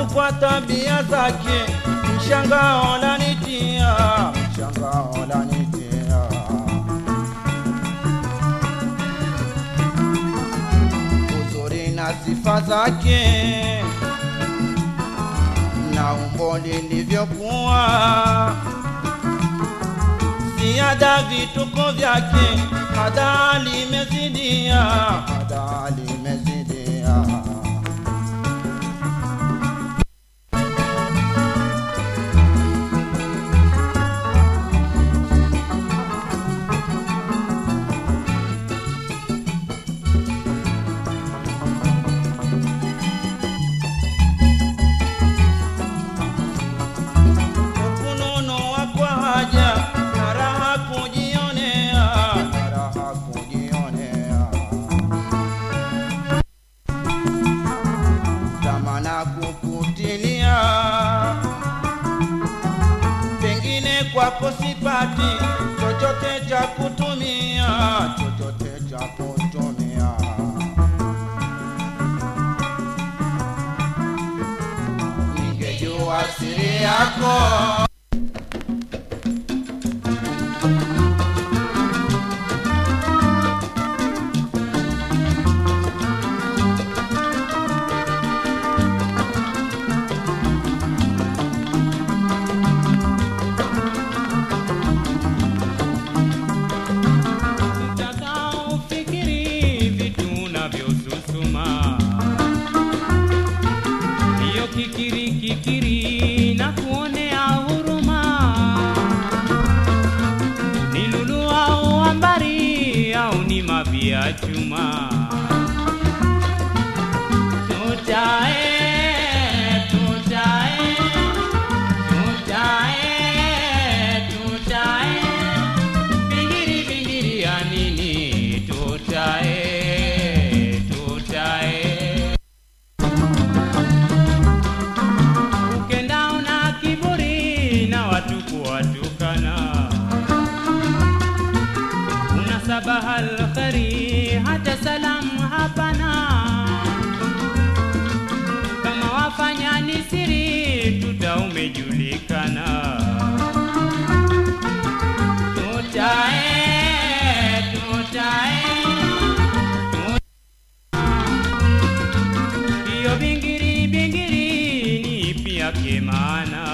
watu kwa tabia zake, mshangao lanitia, mshangao lanitia. Uzuri na sifa zake na umbo lilivyokuwa, ziada vituko vyake, hada limezidia, hada limezidia. kununua kwa haja na raha kujionea, na raha kujionea. Tamana kukutilia, pengine kwako sipati chochote cha kutumia, chochote cha kutumia. Ningejua siri yako Utakaofikiri vitu unavyosusuma, hiyo kikiri kikiri na kuonea huruma, ni lulu au ambari au ni mavi ya chuma. Tutae, tutae, tutae, tutae Bingiri bingiri ya nini tutae tutae Ukenda una kiburi na watu kuwatukana Una sabaha alkhari hata salamu hapana Kama wafanya ni siri tuta umejulikana Tutae, tutae, tutae. Hiyo bingiri bingiri ni ipi yake maana?